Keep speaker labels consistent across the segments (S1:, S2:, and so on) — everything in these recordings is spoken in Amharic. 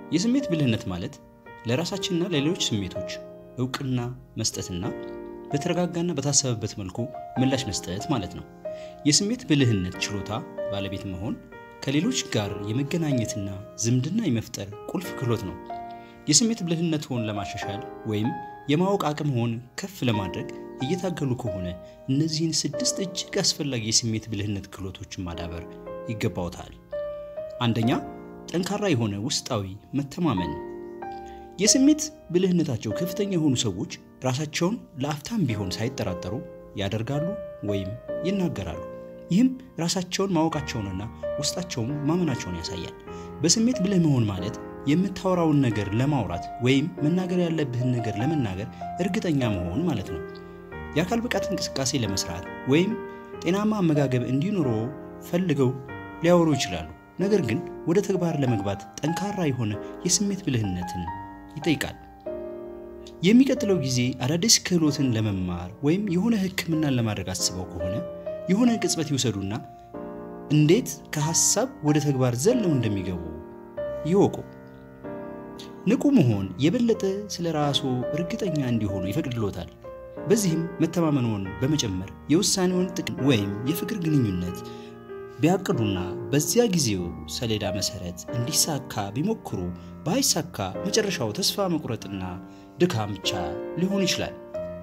S1: የስሜት ብልህነት ማለት ለራሳችንና ለሌሎች ስሜቶች እውቅና መስጠትና በተረጋጋና በታሰበበት መልኩ ምላሽ መስጠት ማለት ነው። የስሜት ብልህነት ችሎታ ባለቤት መሆን ከሌሎች ጋር የመገናኘትና ዝምድና የመፍጠር ቁልፍ ክህሎት ነው። የስሜት ብልህነትዎን ለማሻሻል ወይም የማወቅ አቅምዎን ከፍ ለማድረግ እየታገሉ ከሆነ እነዚህን ስድስት እጅግ አስፈላጊ የስሜት ብልህነት ክህሎቶችን ማዳበር ይገባዎታል። አንደኛ፣ ጠንካራ የሆነ ውስጣዊ መተማመን። የስሜት ብልህነታቸው ከፍተኛ የሆኑ ሰዎች ራሳቸውን ለአፍታም ቢሆን ሳይጠራጠሩ ያደርጋሉ ወይም ይናገራሉ። ይህም ራሳቸውን ማወቃቸውንና ውስጣቸውን ማመናቸውን ያሳያል። በስሜት ብልህ መሆን ማለት የምታወራውን ነገር ለማውራት ወይም መናገር ያለብህን ነገር ለመናገር እርግጠኛ መሆን ማለት ነው። የአካል ብቃት እንቅስቃሴ ለመስራት ወይም ጤናማ አመጋገብ እንዲኖሮ ፈልገው ሊያወሩ ይችላሉ። ነገር ግን ወደ ተግባር ለመግባት ጠንካራ የሆነ የስሜት ብልህነትን ይጠይቃል። የሚቀጥለው ጊዜ አዳዲስ ክህሎትን ለመማር ወይም የሆነ ሕክምናን ለማድረግ አስበው ከሆነ የሆነ ቅጽበት ይውሰዱና እንዴት ከሐሳብ ወደ ተግባር ዘለው እንደሚገቡ ይወቁ። ንቁ መሆን የበለጠ ስለ ራስዎ እርግጠኛ እንዲሆኑ ይፈቅድልዎታል። በዚህም መተማመንዎን በመጨመር የውሳኔውን ጥቅም ወይም የፍቅር ግንኙነት ቢያቅዱና በዚያ ጊዜው ሰሌዳ መሰረት እንዲሳካ ቢሞክሩ ባይሳካ መጨረሻው ተስፋ መቁረጥና ድካም ብቻ ሊሆን ይችላል።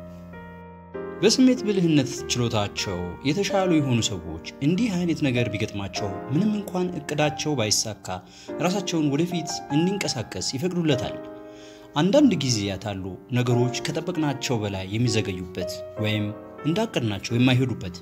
S1: በስሜት ብልህነት ችሎታቸው የተሻሉ የሆኑ ሰዎች እንዲህ አይነት ነገር ቢገጥማቸው ምንም እንኳን እቅዳቸው ባይሳካ ራሳቸውን ወደፊት እንዲንቀሳቀስ ይፈቅዱለታል። አንዳንድ ጊዜያት አሉ ነገሮች ከጠበቅናቸው በላይ የሚዘገዩበት ወይም እንዳቀድናቸው የማይሄዱበት።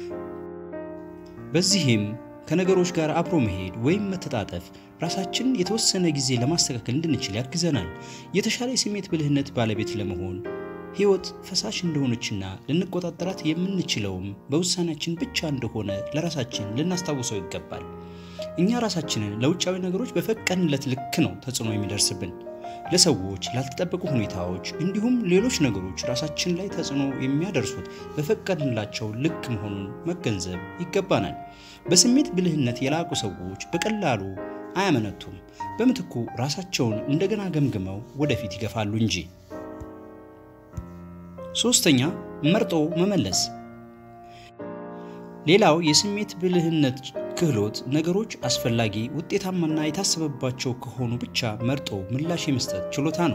S1: በዚህም ከነገሮች ጋር አብሮ መሄድ ወይም መተጣጠፍ ራሳችን የተወሰነ ጊዜ ለማስተካከል እንድንችል ያግዘናል። የተሻለ የስሜት ብልህነት ባለቤት ለመሆን ሕይወት ፈሳሽ እንደሆነችና ልንቆጣጠራት የምንችለውም በውሳኔያችን ብቻ እንደሆነ ለራሳችን ልናስታውሰው ይገባል። እኛ ራሳችንን ለውጫዊ ነገሮች በፈቀድንለት ልክ ነው ተጽዕኖ የሚደርስብን። ለሰዎች፣ ላልተጠበቁ ሁኔታዎች እንዲሁም ሌሎች ነገሮች ራሳችን ላይ ተጽዕኖ የሚያደርሱት በፈቀድንላቸው ልክ መሆኑን መገንዘብ ይገባናል። በስሜት ብልህነት የላቁ ሰዎች በቀላሉ አያመነቱም። በምትኩ ራሳቸውን እንደገና ገምግመው ወደፊት ይገፋሉ እንጂ። ሶስተኛ መርጦ መመለስ። ሌላው የስሜት ብልህነት ክህሎት ነገሮች አስፈላጊ፣ ውጤታማና የታሰበባቸው ከሆኑ ብቻ መርጦ ምላሽ የመስጠት ችሎታ ነው።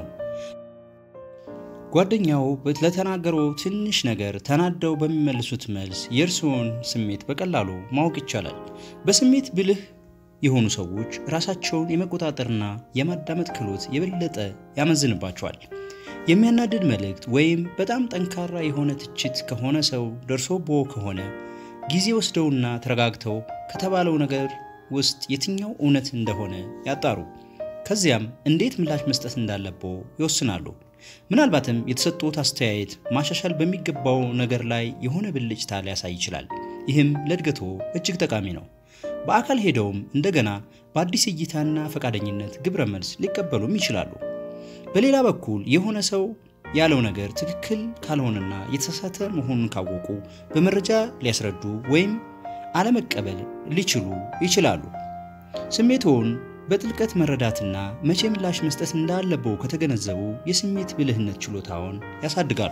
S1: ጓደኛው ለተናገረው ትንሽ ነገር ተናደው በሚመልሱት መልስ የእርስዎን ስሜት በቀላሉ ማወቅ ይቻላል። በስሜት ብልህ የሆኑ ሰዎች ራሳቸውን የመቆጣጠርና የማዳመጥ ክህሎት የበለጠ ያመዝንባቸዋል። የሚያናድድ መልእክት ወይም በጣም ጠንካራ የሆነ ትችት ከሆነ ሰው ደርሶብዎ ከሆነ ጊዜ ወስደውና ተረጋግተው ከተባለው ነገር ውስጥ የትኛው እውነት እንደሆነ ያጣሩ። ከዚያም እንዴት ምላሽ መስጠት እንዳለብዎ ይወስናሉ። ምናልባትም የተሰጡት አስተያየት ማሻሻል በሚገባው ነገር ላይ የሆነ ብልጭታ ሊያሳይ ይችላል። ይህም ለእድገቶ እጅግ ጠቃሚ ነው። በአካል ሄደውም እንደገና በአዲስ እይታና ፈቃደኝነት ግብረ መልስ ሊቀበሉም ይችላሉ። በሌላ በኩል የሆነ ሰው ያለው ነገር ትክክል ካልሆነና የተሳሳተ መሆኑን ካወቁ በመረጃ ሊያስረዱ ወይም አለመቀበል ሊችሉ ይችላሉ። ስሜትዎን በጥልቀት መረዳትና መቼ ምላሽ መስጠት እንዳለበው ከተገነዘቡ የስሜት ብልህነት ችሎታውን ያሳድጋሉ።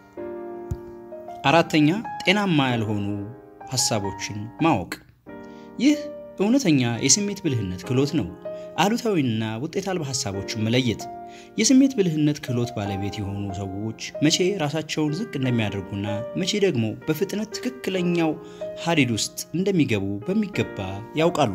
S1: አራተኛ ጤናማ ያልሆኑ ሐሳቦችን ማወቅ። ይህ እውነተኛ የስሜት ብልህነት ክህሎት ነው። አሉታዊና ውጤት አልባ ሐሳቦችን መለየት። የስሜት ብልህነት ክህሎት ባለቤት የሆኑ ሰዎች መቼ ራሳቸውን ዝቅ እንደሚያደርጉና መቼ ደግሞ በፍጥነት ትክክለኛው ሀዲድ ውስጥ እንደሚገቡ በሚገባ ያውቃሉ።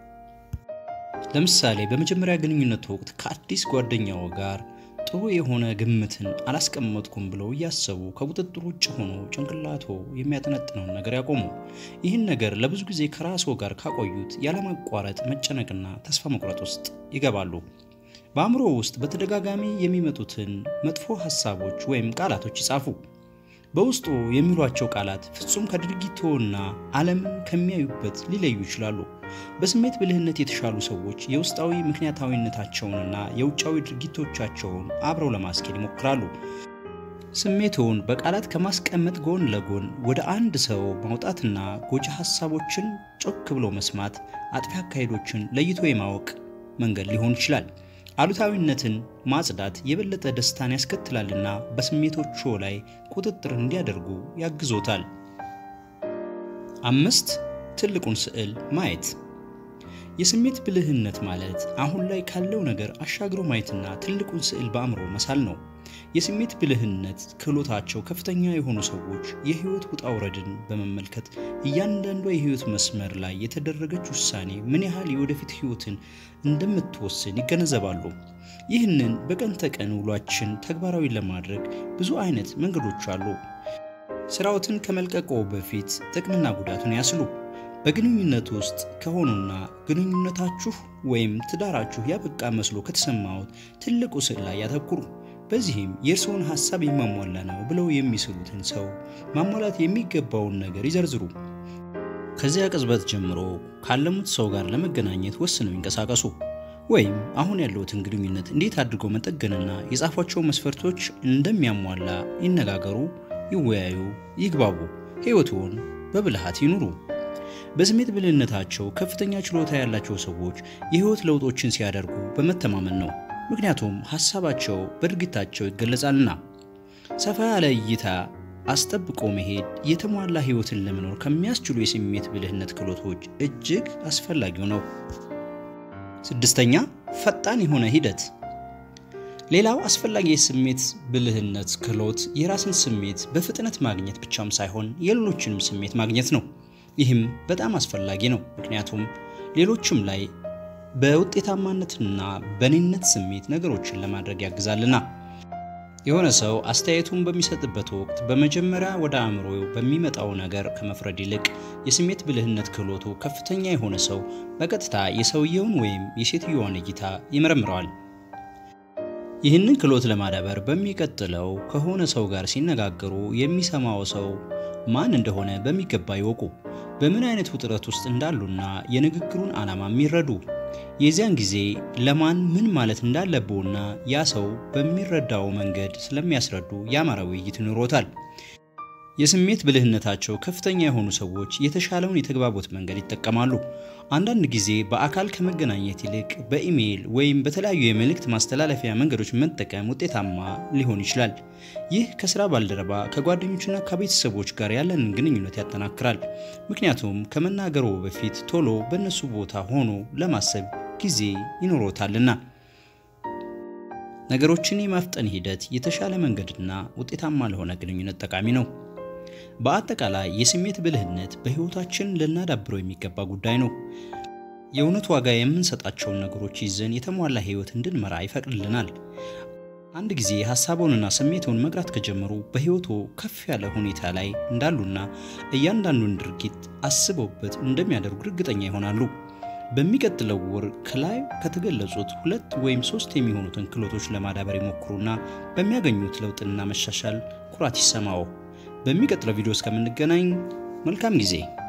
S1: ለምሳሌ በመጀመሪያ ግንኙነት ወቅት ከአዲስ ጓደኛው ጋር ጥሩ የሆነ ግምትን አላስቀመጥኩም ብለው እያሰቡ ከቁጥጥር ውጭ ሆኖ ጭንቅላቶ የሚያጠነጥነውን ነገር ያቆሙ። ይህን ነገር ለብዙ ጊዜ ከራስዎ ጋር ካቆዩት ያለማቋረጥ መጨነቅና ተስፋ መቁረጥ ውስጥ ይገባሉ። በአእምሮ ውስጥ በተደጋጋሚ የሚመጡትን መጥፎ ሐሳቦች ወይም ቃላቶች ይጻፉ። በውስጡ የሚሏቸው ቃላት ፍጹም ከድርጊቶና ዓለምን ከሚያዩበት ሊለዩ ይችላሉ። በስሜት ብልህነት የተሻሉ ሰዎች የውስጣዊ ምክንያታዊነታቸውንና የውጫዊ ድርጊቶቻቸውን አብረው ለማስኬድ ይሞክራሉ። ስሜትዎን በቃላት ከማስቀመጥ ጎን ለጎን ወደ አንድ ሰው ማውጣትና ጎጂ ሐሳቦችን ጮክ ብሎ መስማት አጥፊ አካሄዶችን ለይቶ የማወቅ መንገድ ሊሆን ይችላል። አሉታዊነትን ማጽዳት የበለጠ ደስታን ያስከትላልና በስሜቶቹ ላይ ቁጥጥር እንዲያደርጉ ያግዞታል። አምስት ትልቁን ስዕል ማየት። የስሜት ብልህነት ማለት አሁን ላይ ካለው ነገር አሻግሮ ማየትና ትልቁን ስዕል በአእምሮ መሳል ነው። የስሜት ብልህነት ክህሎታቸው ከፍተኛ የሆኑ ሰዎች የህይወት ውጣ ውረድን በመመልከት እያንዳንዷ የህይወት መስመር ላይ የተደረገች ውሳኔ ምን ያህል የወደፊት ህይወትን እንደምትወስን ይገነዘባሉ። ይህንን በቀን ተቀን ውሏችን ተግባራዊ ለማድረግ ብዙ አይነት መንገዶች አሉ። ስራዎትን ከመልቀቆ በፊት ጥቅምና ጉዳቱን ያስሉ። በግንኙነት ውስጥ ከሆኑና ግንኙነታችሁ ወይም ትዳራችሁ ያበቃ መስሎ ከተሰማዎት ትልቁ ስዕል ላይ ያተኩሩ። በዚህም የእርስዎን ሀሳብ የማሟላ ነው ብለው የሚስሉትን ሰው ማሟላት የሚገባውን ነገር ይዘርዝሩ። ከዚያ ቅጽበት ጀምሮ ካለሙት ሰው ጋር ለመገናኘት ወስነው ይንቀሳቀሱ። ወይም አሁን ያለውትን ግንኙነት እንዴት አድርገው መጠገንና የጻፏቸው መስፈርቶች እንደሚያሟላ ይነጋገሩ፣ ይወያዩ፣ ይግባቡ። ህይወትዎን በብልሃት ይኑሩ። በስሜት ብልህነታቸው ከፍተኛ ችሎታ ያላቸው ሰዎች የህይወት ለውጦችን ሲያደርጉ በመተማመን ነው። ምክንያቱም ሀሳባቸው በድርጊታቸው ይገለጻልና። ሰፋ ያለ እይታ አስጠብቆ መሄድ የተሟላ ህይወትን ለመኖር ከሚያስችሉ የስሜት ብልህነት ክህሎቶች እጅግ አስፈላጊው ነው። ስድስተኛ ፈጣን የሆነ ሂደት። ሌላው አስፈላጊ የስሜት ብልህነት ክህሎት የራስን ስሜት በፍጥነት ማግኘት ብቻም ሳይሆን የሌሎችንም ስሜት ማግኘት ነው። ይህም በጣም አስፈላጊ ነው፣ ምክንያቱም ሌሎችም ላይ በውጤታማነትና በኔነት ስሜት ነገሮችን ለማድረግ ያግዛልና። የሆነ ሰው አስተያየቱን በሚሰጥበት ወቅት በመጀመሪያ ወደ አእምሮ በሚመጣው ነገር ከመፍረድ ይልቅ የስሜት ብልህነት ክህሎቱ ከፍተኛ የሆነ ሰው በቀጥታ የሰውየውን ወይም የሴትዮዋን እይታ ይመረምረዋል። ይህንን ክህሎት ለማዳበር በሚቀጥለው ከሆነ ሰው ጋር ሲነጋገሩ የሚሰማው ሰው ማን እንደሆነ በሚገባ ይወቁ። በምን አይነት ውጥረት ውስጥ እንዳሉና የንግግሩን ዓላማ የሚረዱ የዚያን ጊዜ ለማን ምን ማለት እንዳለብዎና ያ ሰው በሚረዳው መንገድ ስለሚያስረዱ ያማረ ውይይት ይኖሮታል። የስሜት ብልህነታቸው ከፍተኛ የሆኑ ሰዎች የተሻለውን የተግባቦት መንገድ ይጠቀማሉ። አንዳንድ ጊዜ በአካል ከመገናኘት ይልቅ በኢሜይል ወይም በተለያዩ የመልእክት ማስተላለፊያ መንገዶች መጠቀም ውጤታማ ሊሆን ይችላል። ይህ ከስራ ባልደረባ ከጓደኞችና ከቤተሰቦች ጋር ያለንን ግንኙነት ያጠናክራል። ምክንያቱም ከመናገሩ በፊት ቶሎ በእነሱ ቦታ ሆኖ ለማሰብ ጊዜ ይኖሮታልና። ነገሮችን የማፍጠን ሂደት የተሻለ መንገድና ውጤታማ ለሆነ ግንኙነት ጠቃሚ ነው። በአጠቃላይ የስሜት ብልህነት በሕይወታችን ልናዳብረው የሚገባ ጉዳይ ነው። የእውነት ዋጋ የምንሰጣቸውን ነገሮች ይዘን የተሟላ ሕይወት እንድንመራ ይፈቅድልናል። አንድ ጊዜ ሀሳቦንና ስሜቶን መግራት ከጀመሩ በሕይወቶ ከፍ ያለ ሁኔታ ላይ እንዳሉና እያንዳንዱን ድርጊት አስበውበት እንደሚያደርጉ እርግጠኛ ይሆናሉ። በሚቀጥለው ወር ከላይ ከተገለጹት ሁለት ወይም ሶስት የሚሆኑትን ክህሎቶች ለማዳበር ይሞክሩና በሚያገኙት ለውጥና መሻሻል ኩራት ይሰማው። በሚቀጥለው ቪዲዮ እስከምንገናኝ መልካም ጊዜ